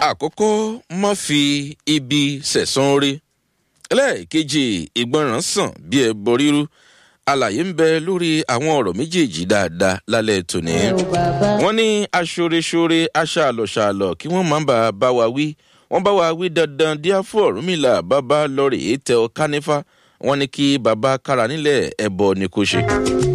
àkọ́kọ́ má fi ibi sẹ̀sán orí ẹlẹ́ẹ̀kejì ìgbọràn sàn bí ẹ bọ ríru àlàyé ń bẹ lórí àwọn ọ̀rọ̀ méjèèjì dáadáa lálẹ́ tòní. wọ́n ní aṣoreṣore aṣàlọ̀ṣàlọ̀ kí wọ́n má bàa bá wa wí wọ́n bá wa wí dandan díá fún ọ̀rúnmìlà bàbá lọ́rẹ̀ tẹ ọ kánífà wọ́n ní kí bàbá kára nílẹ̀ ẹ̀bọ ni kò ṣe.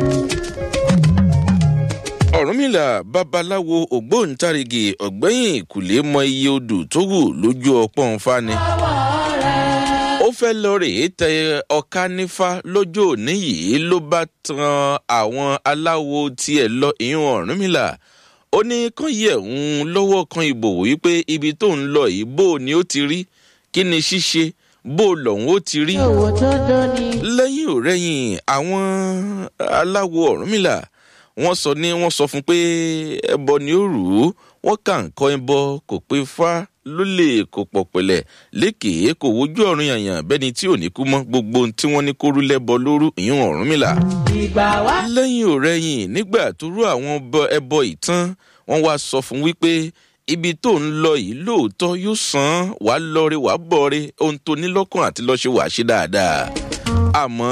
ọ̀rúnmìlà babaláwo ògbóǹtarìgì ọ̀gbẹ́yìn ìkùlé mọ iye odò tó wù lójú ọpọ́n fani ó fẹ́ lọ rèé tẹ ọ̀ká nífà lójó òní yìí ló bá tan àwọn aláwo tiẹ̀ lọ ìyún ọ̀rúnmìlà ó ní kán yẹ̀ ń lọ́wọ́ kan ìbò wípé ibi tó ń lọ yìí bó ni ó ti rí kí ni ṣíṣe bó lọ́hún ó ti rí. lẹ́yìn ò rẹ́yìn àwọn aláwo ọ̀rúnmìlà wọ́n sọ ní wọ́n sọ fún pé ẹbọ ni ó rù ú wọ́n kà ń kọ́ ẹbọ kò pé fá ló lè kó pọ̀ pẹ̀lẹ́ lékèé kò wojú ọ̀run yànyàn bẹ́ni tí ò ní kú mọ́ gbogbo ohun tí wọ́n ní kó rú lẹ́bọ lóru ìyún ọ̀run mìlá. lẹ́yìn ò rẹ́yìn nígbà tó rú àwọn ẹbọ ìtàn wọ́n wá sọ fún wípé ibi tó ń lọ yìí lóòótọ́ yóò san wà á lọre wà á bọ̀re ohun tó ní lọ́kàn àti lọ́ọ́ ṣe wà á ṣe dáadáa. àmọ́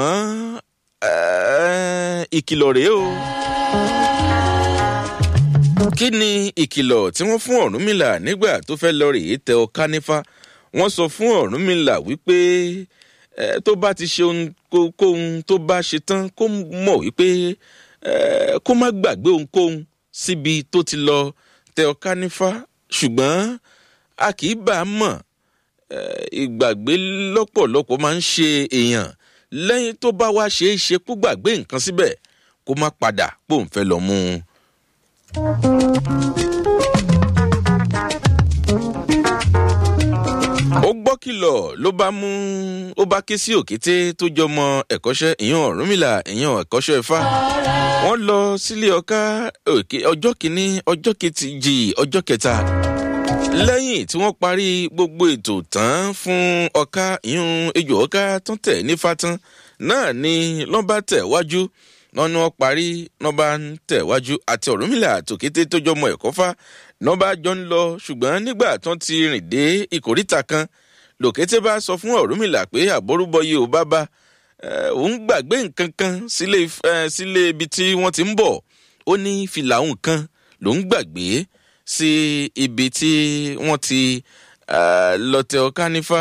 ìkìlọ̀ rèé o kí ni ìkìlọ̀ tí wọ́n fún ọ̀rúnmìlà nígbà tó fẹ́ lọ rèé tẹ ọká nífà wọ́n sọ fún ọ̀rúnmìlà wípé tó bá ti ṣe ohunkóhun tó bá ṣe tán kó mọ̀ wípé kó má gbàgbé ohunkóhun síbi tó ti lọ tẹ ọká nífà ṣùgbọ́n a kì í bá a mọ̀ ìgbàgbé lọ́pọ̀lọpọ̀ máa ń ṣe èèyàn lẹ́yìn tó bá wá ṣe é ṣe kó gbàgbé nǹkan síbẹ̀ kó má padà pòun fẹ́ lọ mú un. ó gbọ́ kìlọ̀ ló bá mú ó bá ké sí òkété tó jọmọ ẹ̀kọ́ṣẹ́ ìyàn ọ̀rúnmìlà ìyàn ẹ̀kọ́ṣẹ́ ifá wọ́n lọ sílé ọká ọjọ́ kìíní ọjọ́ kejì ọjọ́ kẹta lẹ́yìn tí wọ́n parí gbogbo ètò tán fún ọká ìyún ejò ọká tán tẹ̀ nífa tán náà ni lọ́ba tẹ̀ wájú wọn ni wọn parí nọba ń tẹ̀wájú àti ọ̀rúnmìlà àtòkété tó jọmọ ẹ̀kọ́ fá nọba jọ ń lọ ṣùgbọ́n nígbà tán ti rìn dé ìkóríta kan lòkété bá sọ fún ọ̀rúnmìlà pé àbórúbọyé ò bá bá òun gbàgbé nǹkan kan sílé ibi tí wọ́n ti ń bọ̀ ó ní fìlà òun kan lòún gbàgbé sí ibi tí wọ́n ti lọ́tẹ̀ ọ̀ká nífà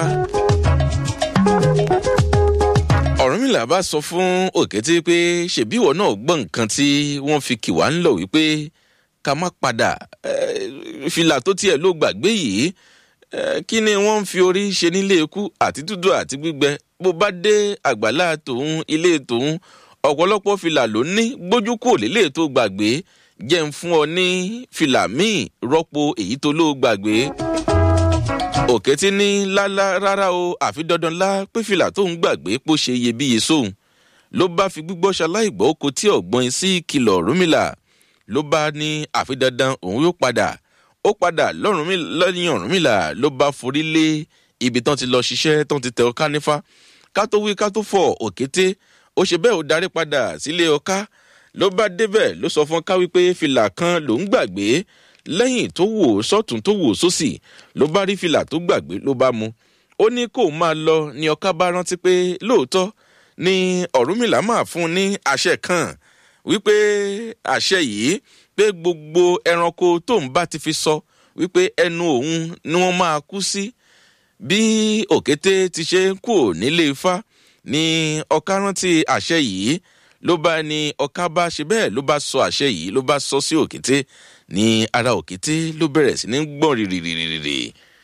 ọ̀rúnmìlà bá sọ fún òkété pé ṣèbí ìwọ náà gbọ́ nǹkan tí wọ́n fi kì wá ń lọ wípé ká má padà fìlà tó tiẹ̀ ló gbàgbé yìí kí ni wọ́n ń fi orí ṣe nílé ikú àti dúdú àti gbígbẹ bó bá dé àgbàlá tòun ilé tòun ọ̀pọ̀lọpọ̀ fìlà ló ní gbójú kò lélẹ̀ tó gbàgbé jẹ́ ń fún ọ ní fìlà míì rọ́pò èyí tó ló gbàgbé òkété ní lálá rárá o àfi dandan lá pé fìlà tóun gbàgbé pò ṣe iyebíye sóun ló bá fi gbígbọ́ ṣaláìgbọ́ oko tí ọ̀gbọ́n sí kìlọ̀ rúmìlà ló bá ní àfi dandan òun yóò padà ó padà lọ́yìn ọ̀rúnmìlà ló bá forí lé ibi tán ti lọ ṣiṣẹ́ tán ti tẹ ọká nífà ká tó wí ká tó fọ̀ òkété ó ṣe bẹ́ẹ̀ ó darí padà sílé ọká ló bá débẹ̀ ló sọ fún ká wípé fìlà kan lòún gbàgbé lẹ́yìn tó wò sọ́tún tó wò sósì ló bá rí fìlà tó gbàgbé ló bá mu ó ní kó máa lọ ní ọká bá rántí pé lóòótọ́ ni ọ̀rúnmìlà máa fún ní àṣẹ kan wípé àṣẹ yìí pé gbogbo ẹranko tóun bá ti fi sọ wípé ẹnu òun ni wọ́n máa kú sí bí òkété ti ṣe ń kú nílé ifá ní ọká rántí àṣẹ yìí ló bá ní ọká bá ṣe bẹ́ẹ̀ ló bá sọ àṣẹ yìí ló bá sọ sí òkété ní ara òkété ló bẹ̀rẹ̀ sí ní gbọ̀n rìrìrìrì.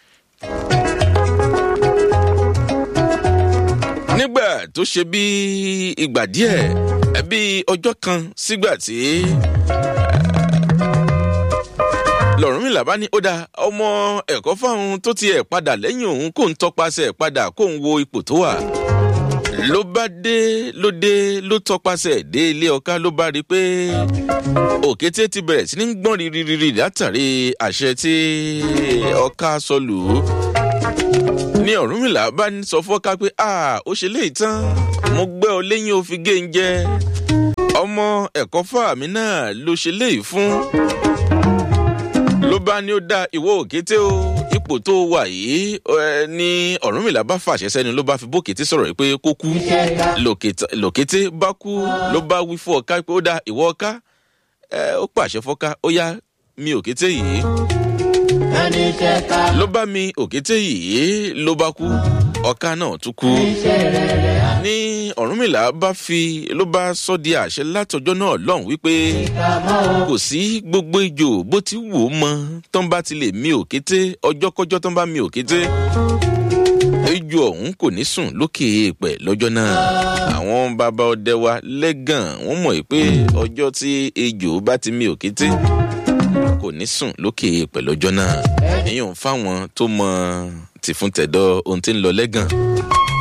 nígbà tó ṣe bí ìgbà díẹ̀ bí ọjọ́ kan sígbà tí lọ́rùnmìlà bá ní ó da ọmọ ẹ̀kọ́ fáwọn tó tiẹ̀ padà lẹ́yìn òun kò ń tọpasẹ̀ padà kó ń wo ipò tó wà ló bá dé ló dé ló tọpasẹ̀ dé ilé ọká ló bá rí i pé òkété ti bẹ̀rẹ̀ sí ní gbọ́n rírírí látàrí àṣẹ tí ọká sọ lù ú ní ọ̀rúnmìlà bá sọ fọ́ká pé a ó ṣe léyìí tán mo gbẹ́ ọ lẹ́yìn ó fi gé ń jẹ ọmọ ẹ̀kọ́ fàmí náà ló ṣe léyìí fún ló bá ní ó dá ìwọ òkété o ipò tó wà yìí ẹ, ní ọ̀rúnmìlà bá fàṣẹ sẹ́ni ló bá fi bókété sọ̀rọ̀ yìí pé kó kú Lòkètà- lòkété bá kú ló bá wí fún ọ̀ká pé ó dá ìwọ ọ̀ká ẹ, ó pàṣẹ fọ́ká ó yá mi òkété yìí ẹni ṣe ká ló bá mi òkété yìí ló bá kú ọ̀ká náà tún kú ṣe rere ní ọ̀rúnmìlà bá fi ló bá sọ di àṣẹ látọjọ́ náà lọ́hùn wípé àmọ́ kò sí gbogbo ijó bó ti wù ú mọ tán bá ti lè mi òkété ọjọ́kọ́jọ́ tán bá mi òkété ijó ọ̀hún kò ní sùn lókè èèpẹ̀ lọ́jọ́ náà àwọn bàbá ọdẹ wa lẹ́gàn wọ́n mọ̀ pé ọjọ́ tí ejò bá ti mi òkété kò ní sùn lókè èèpẹ̀ lọ́jọ́ náà èyí ò ń fáwọn tó mọ tìfúntẹ̀dọ̀ ohun tí ń lọ lẹ́gàn